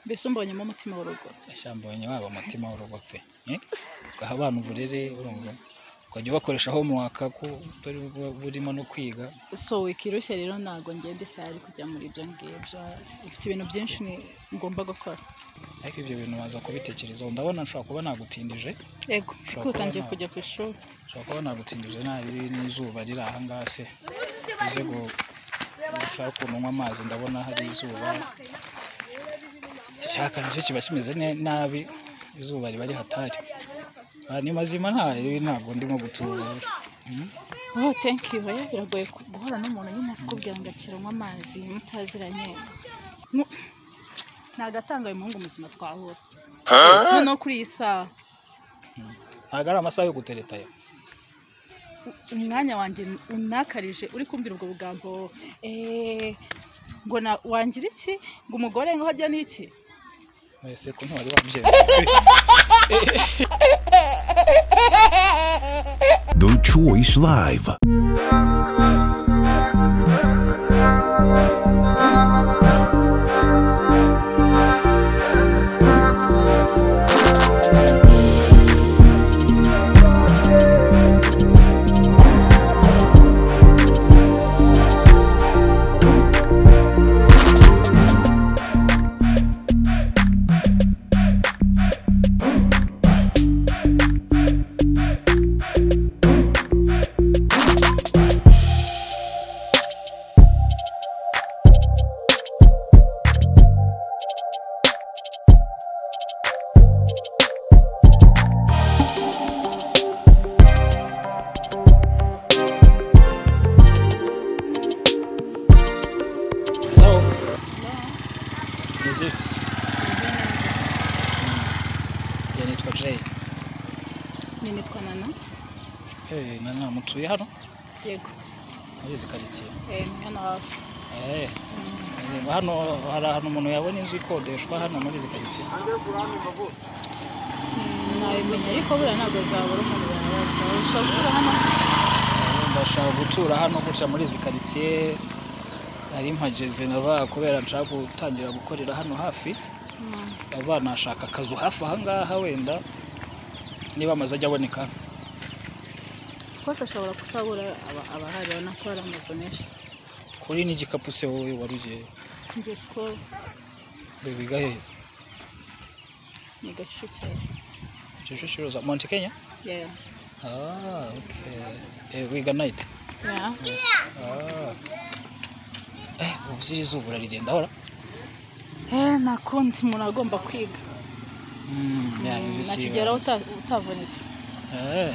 mbese umbonyemo umutima w'urugo ashambonye waba umutima w'urugo pe Eh? ugaha abana uburere urumva ukajya ubakoresha homework ko bari bu- burimo no kwiga so wikirushya rero ntabwo ngenda icyari kujya muri ibyo ngibyo ufite ibintu byinshi ni- ngomba gukora ariko ibyo bintu waza kubitekerezaho ndabona nshobora kuba nagutindije yego Ushobora kuko utangiye kubona- kujya ku ishuri nshobora kuba nagutindije nabi n'izuba riri aha ngaha se uze gu ushaka ukuntu unywa amazi ndabona hari izuba icyaka nacyo kiba kimeze ne- nabi izuba riba rihatari Ah, ni mazima nta ntabwo ndimo gutubura Mm. oh thank you oya biragoye ku- guhura n'umuntu nyine akubwira ngo akira anywa amazi mutaziranye Mu- ntagatanga uyu muhungu muzima twahura noneho kuri iyi saha ntabwo ari amasaha yo gutereta yo u- umwanya wanjye unakarije uri kumbwira ubwo bugambo eh, ngo na- wangira iki ngo umugore ngo hajya n'iki wese ko ntiwari wabyemeye The Choice Live. Hello. Is it? Ya nitwa Jay. ni nitwa nana Hey, nana mutuye hano yego muri izi karitsiye. eh, ni hano hafi Eh, reba hano hari ahantu umuntu yabona inzu ikodeshwa hano muri izi karitsiye. sinabimenya ariko buriya ntabwo zabura umuntu wabaza ushobora gutura hano Eh, Ndashaka gutura hano gutya muri izi karitsiye. Nari mpageze nava kubera nshaka gutangira gukorera hano hafi. Mm, Aba nashaka akazu hafi aha ngaha wenda niba amazu ajya aboneka. rwose ashobora kutabura aba- abahari urabona ko hari amazu menshi Kuri n'igikapu se wowe wari ugiye njye sikoro wiga heza. ni gacukiro Kicukiro za Mount Kenya? yeah. Ah, okay. Eh, wiga night? yeah. Ah. Eh, ubu se izuba urarigenda hora? eh, nta kundi umuntu agomba kwiga Mm, yeah, Mm, ibi si- nakigeraho uta- utavunitse Eh,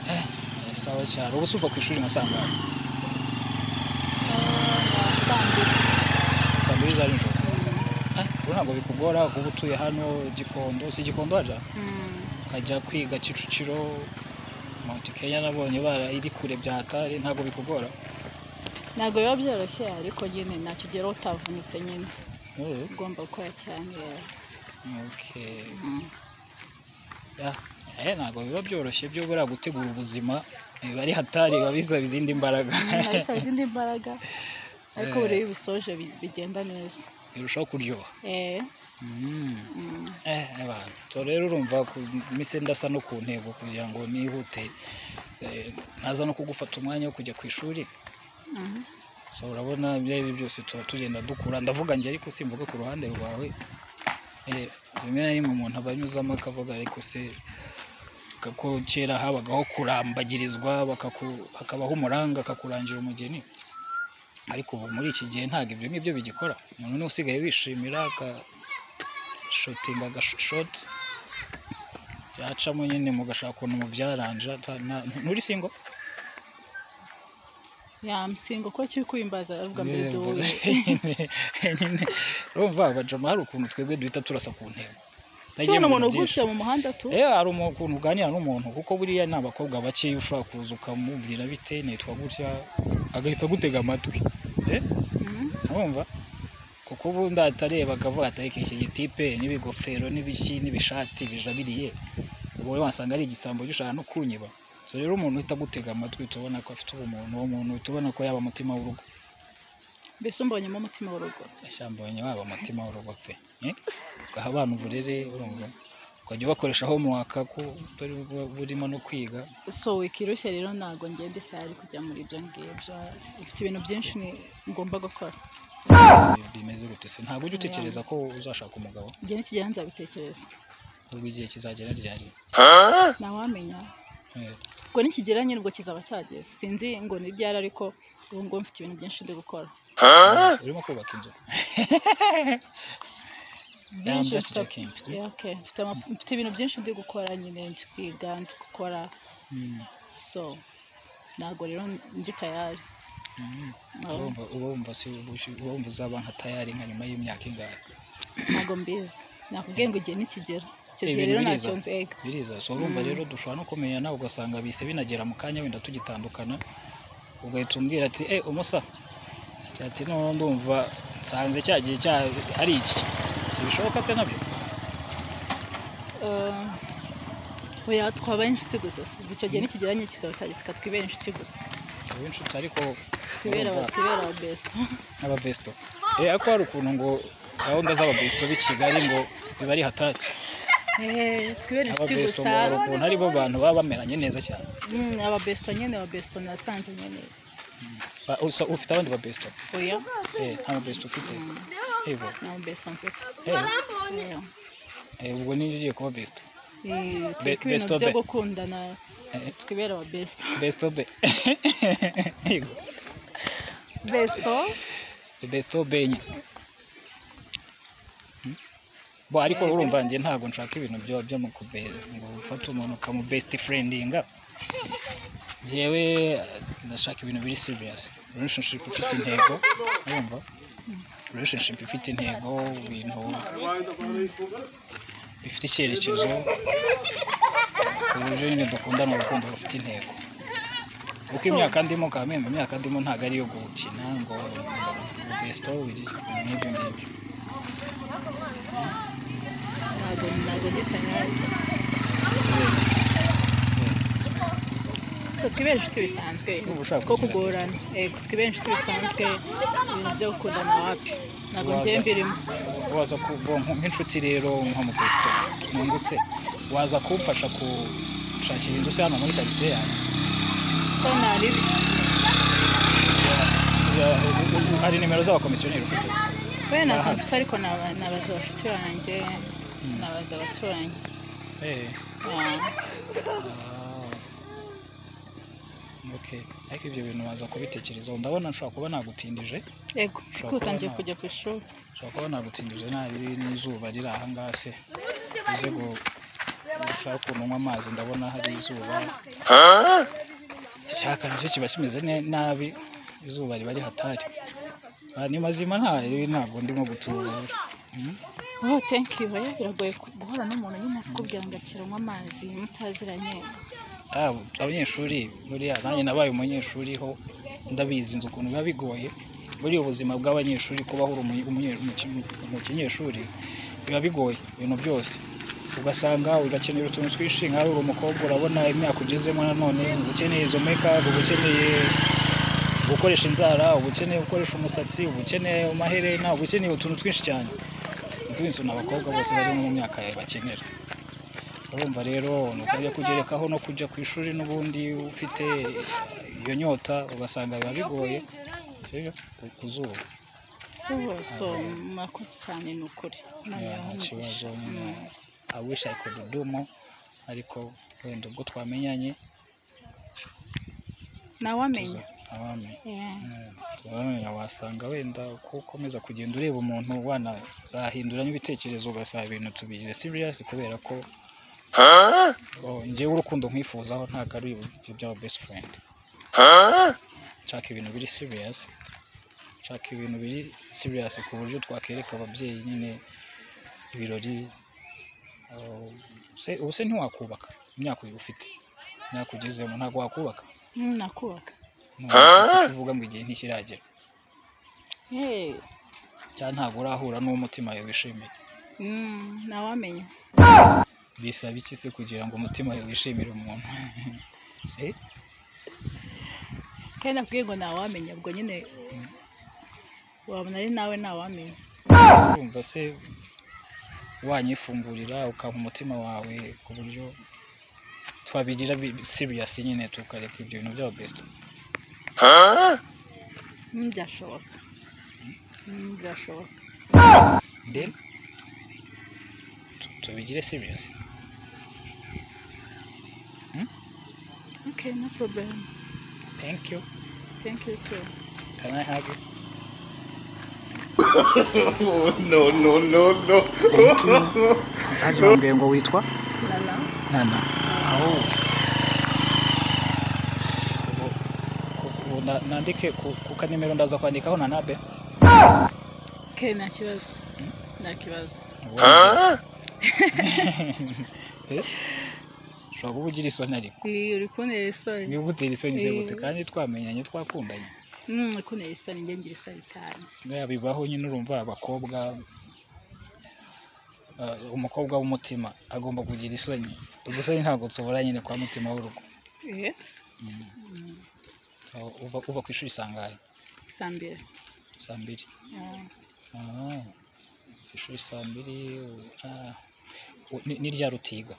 Eh. eh, sawa cyane. Ubu se uva ku ishuri nka saa ngahe? Saa mbiri za nijoro? Eh, ubu ntabwo bikugora kuba utuye hano Gikondo. Si Gikondo waja? Ukajya kwiga Kicukiro, Mount Kenya nabonye bara iri kure bya hatari, ntabwo bikugora. ntabwo biba byoroshye ariko nyine ntacyo ugeraho utavunitse nyine Mm, ugomba gukora cyane Okay. Mm. Ya, eh, ntabwo biba byoroshye byo buriya gutegura ubuzima biba ari hatari biba bisaba izindi mbaraga Mm, bisaba izindi imbaraga ariko buri iyo ubisoje bi- bigenda neza birushaho kuryoha eh, Mm. mm, eh abantu so rero urumva ku mise ndasa no ku ntego kugira ngo nihute eh, ntaza no kugufata umwanya wo kujya ku ishuri mhm. so urabona ibyo ari byo byose tuba tugenda dukura ndavuga njye ariko simvuga ku ruhande rwawe Eh, rimwe na rimwe umuntu aba anyuzamo akavuga ariko se ko kera habagaho kurambagirizwa bakaku- hakabaho umuranga akakurangira umugeni ariko ubu muri iki gihe ntabwo ibyo ngibyo bigikora umuntu niwe usigaye wishimira agashotinga agashoti byacamo nyine mugashaka ukuntu mubyaranja ta- na- nturi singo ya msingo ko kiri kubimbaza avuga mbere duhuye nyine urumva abajama hari ukuntu twebwe duhita turasa ku ntego kibona umuntu uguciye mu muhanda tu Eh, hari ukuntu uganira n'umuntu kuko buriya ni abakobwa bake ushobora kuza ukamubwira bite nitwa gutya agahita agutega amatwi Eh, Mhm. urumva kuko ubundi atareba akavuga ati ariko iki gitipe n'ibigofero n'ibiki n'ibishati bijabiriye wowe wasanga ari igisambo gishaka no kunyiba so rero umuntu uhita agutega amatwi tubona ko afite ubumuntu uwo muntu tubona ko yaba umutima w'urugo mbese umbonyemo umutima w'urugo ashambonye waba umutima w'urugo pe Eh? ugaha abana uburere urumva ukajya ubakoreshaho mwaka ko utari bu- burimo no kwiga so wikirushya rero ntabwo ngenda cyari kujya muri ibyo ngibyo ifite ibintu byinshi ni- ngomba gukora bi- bimeze gute se ntabwo ujya utekereza ko uzashaka umugabo igihe nikigera nzabitekereza ubwo igihe kizagera ryari ntawamenya Eh, ubwo nikigera nyine ubwo kizaba cyageze sinzi ngo ni ryari ariko ubu ngubu mfite ibintu byinshi ndi gukora urimo kubaka inzu byinshi just mfite- joking. Yeah, okay. Mfite ama- mfite ibintu byinshi ndi gukora nyine ndi kwiga ndi gukora Mm, so ntabwo rero ndi tayari mm. No. Uba wumva- uba wumva si- uba wumva uzaba nka tayari nka nyuma y'imyaka ingahe ntabwo mbizi nakubwiye ngo igihe nikigera icyo gihe Eh, ibintu rero biriza. ntacyo nzega biriza so urumva Mm. rero dushobora no kumenyana ugasanga bise binagera mu kanya wenda tugitandukana ugahita umbwira ati eh umusa ati no ndumva nsanze cya gihe cya ari iki sibishoboka se nabyo Eh, oya twabaye inshuti gusa si icyo gihe nikigera nyine kizaba cyageze twibera inshuti gusa ubu inshuti ariko twibera urumva twibera best nk'ababesto eh ariko hari ukuntu ngo gahunda z'ababesto b'i Kigali ngo biba ari hatari Eh, twibera inshuti ababesto gusa ngo hari ukuntu ari bo bantu baba bameranye neza cyane Mm, ababesto nyine ababesto nasanze nyine Ba- usa- ufite abandi babesto oya eh nta babesto ufite Mm, yego nta babesto mfite eh Yeah. eh, ubwo niyo ugiye kuba besto Eh, Be- turi ko ibintu besto byo be. gukundana Eh. twibera ababesto besto be yego besto besto benye bo ariko urumva njye ntabwo nshaka ibintu byo byo mu kube ngo ufate umuntu ukamu best friendinga njyewe eh, ndashaka ibintu biri serious relationship ifite intego urumva relationship ifite intego ibintu bifite icyerekezo ku buryo nyine dukundana urukundo rufite intego kuko So- imyaka ndimo kamembe imyaka ndimo ntabwo ari iyo gukina ngo besito n'ibyo ngibyo ntabwo ntabwo nditanya so twibera inshuti bisanzwe Niba ushaka two kugira kugorana Eh, twibera inshuti bisanzwe ibintu byo gukundana wapi ntabwo Waza. ngiye mbirimo waza kuba nk'inshuti rero nko mu besito nungutse waza kumfasha gushakira inzu se hano muri karitsiye yanjye so nari Ya- u- u- u- hari nimero z'abakomisiyoneri ufite we nazo Aha. mfite ariko naba- nabaza abashuti banjye nabaza abaturanyi Eh, Ah, ah. Okay. ariko ibyo bintu waza kubitekerezaho ndabona nshobora kuba nagutindije yego Ushobora kuko utangiye kubona- kujya ku ishuri nshobora kuba nagutindije nari n'izuba riri aha ngaha se uze gu ushaka ukuntu unywa amazi ndabona hari izuba icyaka nacyo kiba kimeze ne- nabi izuba riba rihatari Ah, ni mazima nta ntabwo ndimo gutubura Mm. oh thank you oya biragoye ku- guhura n'umuntu nyine akubwira ngo akira anywa amazi mutaziranye Ah, abanyeshuri buriya nanjye nabaye umunyeshuri ho ndabizi nzi ukuntu biba bigoye buriya ubuzima bw'abanyeshuri kubaho uri umunye- umunye- umuki- umukinyeshuri biba bigoye ibintu byose ugasanga ugakenera utuntu twinshi nk'aho uri umukobwa urabona imyaka ugezemo nanone uba ukeneye izo make-up uba ukeneye gukoresha inzara uba ukeneye gukoresha umusatsi uba ukeneye amaherena uba ukeneye utuntu twinshi cyane ni tundi tuntu abakobwa bose bari mu myaka yawe bakenera urumva rero ni ukajya kugerekaho no kujya ku ishuri n'ubundi ufite iyo nyota ugasanga biba bigoye Sibyo? Ku- ku zuba Oh, so murakoze cyane ni ukuri Imana Yeah, ibahe nta umugisha. kibazo nyine Mm. i wish i could do more ariko wenda ubwo twamenyanye ntawamenya tuza abami Yeah. turabona wasanga wenda uko ukomeza kugenda ureba umuntu wanazahinduranya ibitekerezo ugasaba ibintu tubigize serious kubera ko oh, njyewe urukundo nkwifuzaho ntabwo ari ibyo by'aba best friend nshaka ibintu biri serious nshaka ibintu biri serious ku buryo twakereka ababyeyi nyine ibirori oh, se- ubu se ntiwakubaka imyaka uyu ufite imyaka ugezemo ntabwo wakubaka Mm, nakubaka ntabwo uvuga ngo igihe ntikiragera Eh, cyangwa ntabwo urahura n'umutima yawe wishimiye mm, ntawamenya bisaba iki se kugira ngo umutima yawe wishimire umuntu Eh, kandi nakubwiye ngo ntawamenya ubwo nyine wabona ari nawe ntawamenya urumva se wanyifungurira ukampa umutima wawe ku buryo twabigira siriyasi nyine tukareka ibyo bintu byaba besito Mm, byashoboka Mm, byashoboka then tu- tubigire siriyasi okay no problem thank you thank you too can i have you no, no, no, no. haje wambwiye ngo witwa nana nana aho ubu- ku- ubu na- nandike ku ku kanimero ndaza kwandikaho nanabe okay nta kibazo nta kibazo ushobora kuba ugira isoni ariko Ii, uri kuntera isoni niba ugutera isoni ze gute Eh. kandi twamenyanye twakundanye Mm, uri kuntera isoni njye ngira isoni cyane Buriya bibaho nyine urumva abakobwa eh, umukobwa w'umutima agomba kugira isoni udusoni ntabwo tubura nyine kwa mutima w'urugo eh Mm. Aho uva uva ku ishuri sangahe saa mbiri saa mbiri Ah, Ah, ku ishuri saa mbiri u- ah, u- ni- ni ryari utiga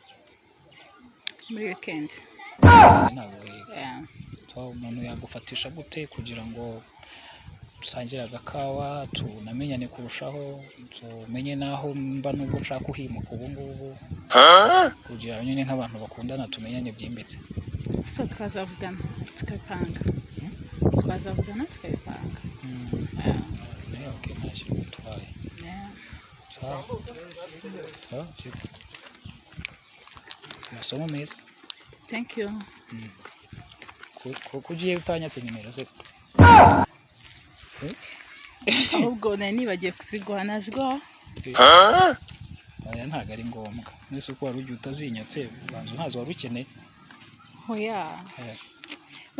muri weekend ntabwo wiga Yeah. So, umuntu yagufatisha gute kugira ngo dusangire agakawa tunamenyane kurushaho tumenye n'aho mba n'ubwo nshaka uhimuka ubu ngubu kugira ngo nyine nk'abantu bakundana tumenyane byimbitse so twazavugana tukabipanga Hmm? twazavugana tukabipanga Ah, Eh, okay, ntacyo bitwaye yeah. sawa sawa sip. amasomo meza thank you Mm. Ku- ku- ko ugiye utanyatse nimero se ahubwo nari nibagiye kuziguha naziguha oya ntabwo ari ngombwa mwese uko wari ugiye utazinyatse ubanza ntazo wari ukeneye oya Eh,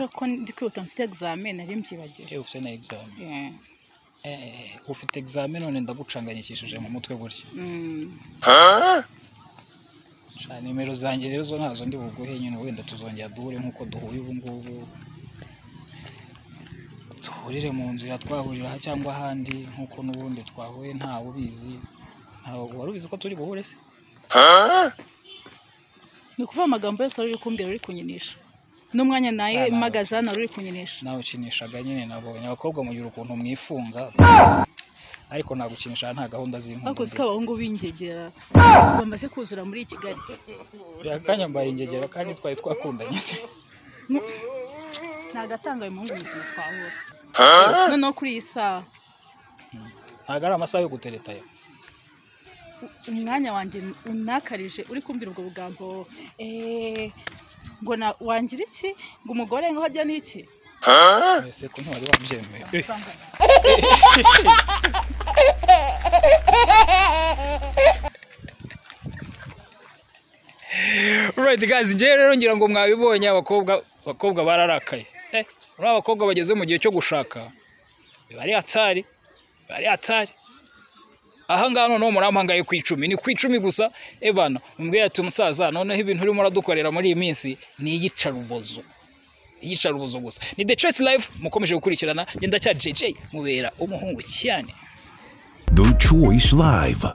kubera ko ndi kwihuta mfite examen nari mbyibagiwe eh, ufite na examen Yeah. Eh, eh, eh, ufite examen none ndagucanganyikishije mu mutwe gutya Mm. sha nimero zanjye rero zo ntazo ndi buguhe nyine wenda tuzongera duhure nk'uko duhuye ubu ngubu duhurire mu nzira twahurira aha cyangwa ahandi nk'uko n'ubundi twahuye ntawe ubizi ntawe wari ubizi ko turi buhure se ni ukuvuga amagambo yose wari uri kumbwira uri kunyinisha n'umwanya nawe Ah, nawe. mpagaze hano wari uri kunyinisha nawe ukinishaga nyine nabonye abakobwa mugira ukuntu mwifunga ariko nagukinisha nta gahunda ariko uzi ko z'impundu abahungu b'ingegera bamaze kuzura muri kigali akanya mbaye ingegera kandi twari twakundanye se ntagatanga ayo muhungu muzima twahura noneho kuri iyi saha ntabwo ari amasaha yo gutereta yo umwanya wanjye unakarije uri kumbwira ubwo bugambo eh, ngo na wangira iki ngo umugore ngo hajya n'iki mbese ko ntiwari wabyemeye Eh, Alright guys njyewe rero ngira ngo mwabibonye abakobwa abakobwa bararakaye eh uriya abakobwa bageze mu gihe cyo gushaka biba ari hatari biba ari hatari aha ngaha noneho murampagaye ku icumi ni ku icumi gusa ebana mumbwira ati musaza noneho ibintu urimo uradukorera muri iyi minsi ni iyicarubozo iyicarubozo gusa ni the choice life mukomeje gukurikirana njye ndacyari jj mubera umuhungu cyane The Choice Live.